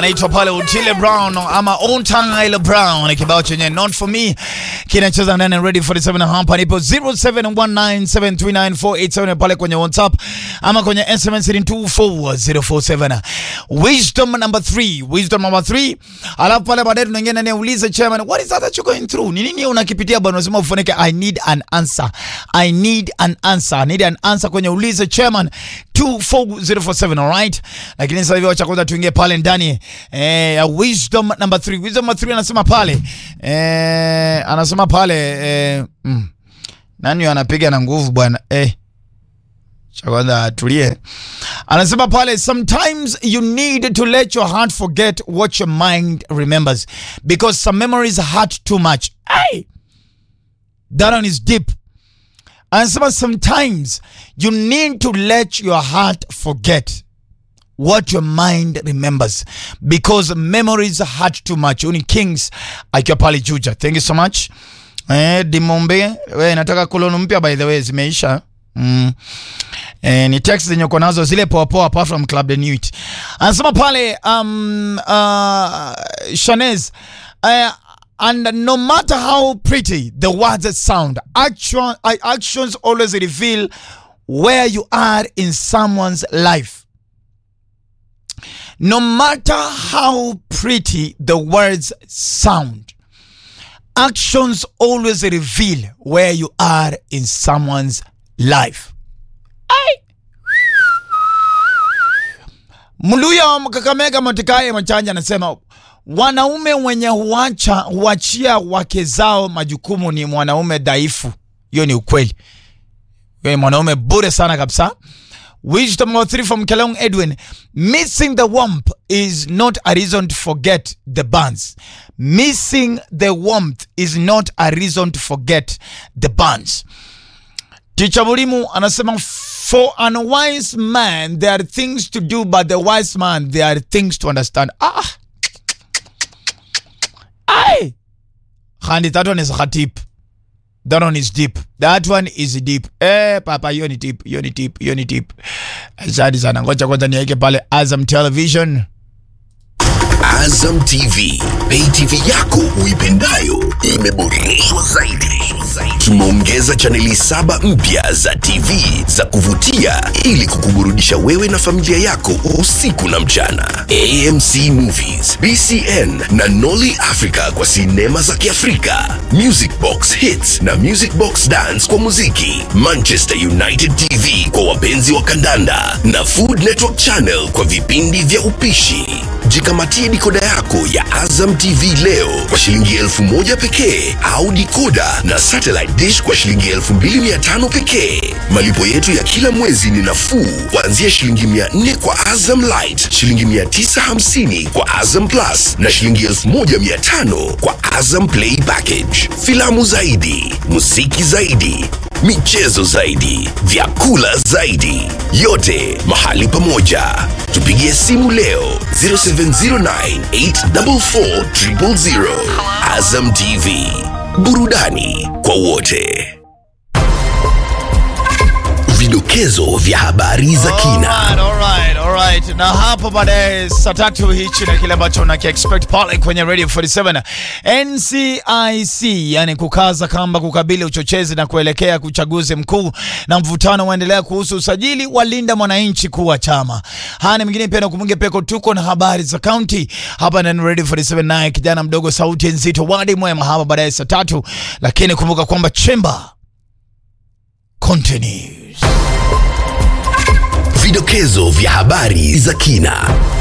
anaitwa pale Otile Brown ama Otile Brown, kibao chenye not for me kinacheza ndani ya Ready 47 hapa nipo 0719739487 pale kwenye WhatsApp ama kwenye SMS 24047 wisdom number 3 wisdom number 3 alafu pale baadaye tunaingia ndani ya ulize chairman what is that that you going through ni nini unakipitia bwana unasema ufunike I need an answer I need an answer I need an answer kwenye ulize chairman 24047 alright lakini sasa hivi wacha kwanza tuingie pale ndani eh, ya wisdom number 3 wisdom number 3 anasema pale eh, anasema pale eh, mm, nani anapiga na nguvu bwana eh cha kwanza atulie. Anasema pale, sometimes you need to let your heart forget what your mind remembers because some memories hurt too much. Hey! That one is deep. Anasema sometimes you need to let your heart forget what your mind remembers because memories hurt too much. Uni Kings akiwa pale Juja. Thank you so much. Eh, Dimombe, we nataka koloni mpya by the way zimeisha. Mm. Eh, ni text zenye uko nazo zile poa poa apart from Club the Nuit. Anasema pale um, uh, Shanez uh, and no matter how pretty the words sound, action, uh, actions always reveal where you are in someone's life. No matter how pretty the words sound, actions always reveal where you are in someone's life. Mluya wa Kakamega Motikaye Machanja anasema wanaume wenye huacha huachia wake zao majukumu ni mwanaume dhaifu. Hiyo ni ukweli. Wewe mwanaume bure sana kabisa. Wisdom number three from Kelong Edwin. Missing the warmth is not a reason to forget the buns. Missing the warmth is not a reason to forget the buns. Ticha Mulimu anasema for an wise man there are things to do but the wise man there are things to understand. Ah. Ai. Khandi that one is khatip. That one is deep. That one is deep. Eh, papa hiyo ni deep. Hiyo ni deep. Hiyo ni deep. Asante sana. Ngoja kwanza niweke pale Azam Television. Azam TV, pay TV yako uipendayo imeboreshwa zaidi. Tumeongeza chaneli saba mpya za TV za kuvutia ili kukuburudisha wewe na familia yako usiku na mchana. AMC Movies, BCN na Nolly Africa kwa sinema za Kiafrika, Music Box Hits na Music Box Dance kwa muziki, Manchester United TV kwa wapenzi wa kandanda na Food Network Channel kwa vipindi vya upishi. Jikamatie dikoda yako ya Azam TV leo kwa shilingi elfu moja pekee au dikoda na satellite dish kwa shilingi elfu mbili mia tano pekee. Malipo yetu ya kila mwezi ni nafuu kuanzia shilingi mia nne kwa Azam Light, shilingi mia tisa hamsini kwa Azam Plus na shilingi elfu moja mia tano kwa Azam Play Package. Filamu zaidi, muziki zaidi, michezo zaidi, vyakula zaidi, yote mahali pamoja. Tupigie simu leo 0709844000. Azam TV, burudani kwa wote. Vidokezo vya habari za kina. Alright, alright, alright. Na hapo baadaye saa tatu hichi na kile ambacho unaki expect pale kwenye Radio 47 NCIC, yani kukaza kamba kukabili uchochezi na kuelekea uchaguzi mkuu, na mvutano waendelea kuhusu usajili wa Linda Mwananchi kuwa chama. Haya ni mengine pia nakumunge peko, tuko na habari za county hapa ndani Radio 47, naye kijana mdogo sauti nzito wadi mwema hapa baadaye saa tatu, lakini kumbuka kwamba chamber continues. Vidokezo vya habari za kina.